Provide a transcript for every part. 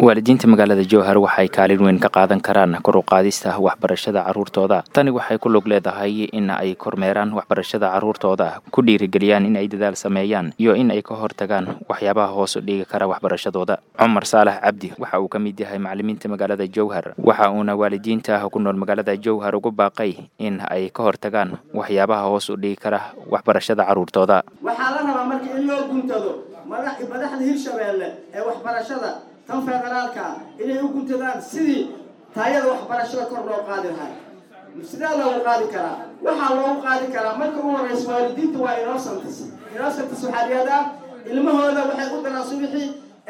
waalidiinta magaalada jowhar waxay kaalin weyn ka qaadan karaan kor u qaadista waxbarashada carruurtooda tani waxay ku log leedahay in ay kormeeraan waxbarashada carruurtooda ku dhiirigeliyaan in ay dadaal sameeyaan iyo in ay ka hortagaan waxyaabaha hoos u dhigi kara waxbarashadooda cumar saalax cabdi waxa uu ka mid yahay macalimiinta magaalada jowhar waxa uuna waalidiinta ku nool magaalada jowhar ugu baaqay in ay ka hortagaan waxyaabaha hoos u dhigi kara waxbarashada carruurtooda waxaa la rabaa marka in loo guntado madaxda hirshabeelle ee waxbarashada tan federaalka inay u guntadaan sidii taayada waxbarashada kor loo qaadi lahay sidee loogu qaadi karaa waxaa loogu qaadi karaa marka u horeysa waalidiinta waa innocents innocents waxaa dhihahdaa ilmahooda waxay u diraan subixii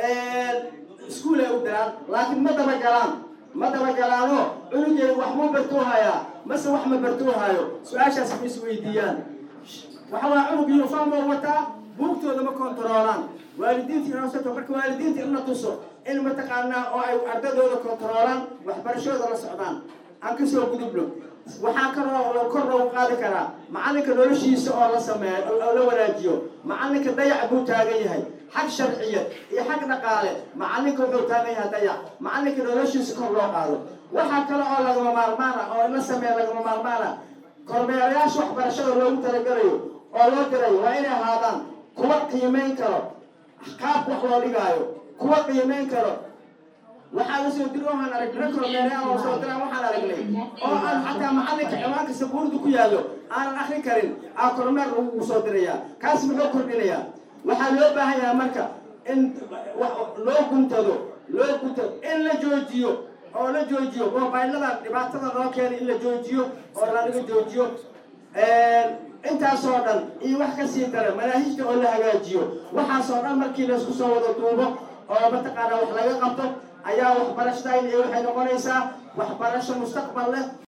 iskuol ay u diraan laakiin ma dabagalaan ma dabagalaanoo cunugeeda wax ma bartuu hayaa mase wax ma bartuu hayo su-aashaas ma isweydiiyaan waxa waa cunug uniform oo wataa buugtooda ma kontaroolaan waalidiinta innocent marka waalidiinta in la tuso in mataqaanaa oo ay ardadooda kontaroolaan waxbarashadooda la socdaan aan kasoo gudubno waxaa kaloo kor loogu qaadi karaa macalinka noloshiisa oo la sameeyo oo la wanaajiyo macalinka dayac buu taagan yahay xag sharciya iyo xag dhaqaale macalinka wuxuu taagan yahay dayac macalinka noloshiisa kor loo qaado waxaa kale oo lagama maalmaana oo in la sameeya lagama maalmaana kormeerayaasha waxbarashada loogu talagalayo oo loo dirayo waa inay ahaadaan kuwa qiimayn karo qaabka wax loo dhigaayo kuwa qiimayn karo waxaa lasoo diri waxaan aragnay kormeerayaal oo soo diraan waxaan aragnay oo aan xataa macalinka ciwaanka sabuurda ku yaallo aanan akrin karin aa kormeer lagu soo dirayaa kaas muxuu kordhinayaa waxaa loo baahan yahay marka in loo guntado loo guntado in la joojiyo oo la joojiyo mobaylada dhibaatada loo keenay in la joojiyo oo lalaga joojiyo intaasoo dhan iyo wax kasii dara manaahijta oo la hagaajiyo waxaasoo dhan markii laysku soo wada duubo oo mataqaanaa wax laga qabto ayaa waxbarashadayn iyo waxay noqonaysaa waxbarasho mustaqbal leh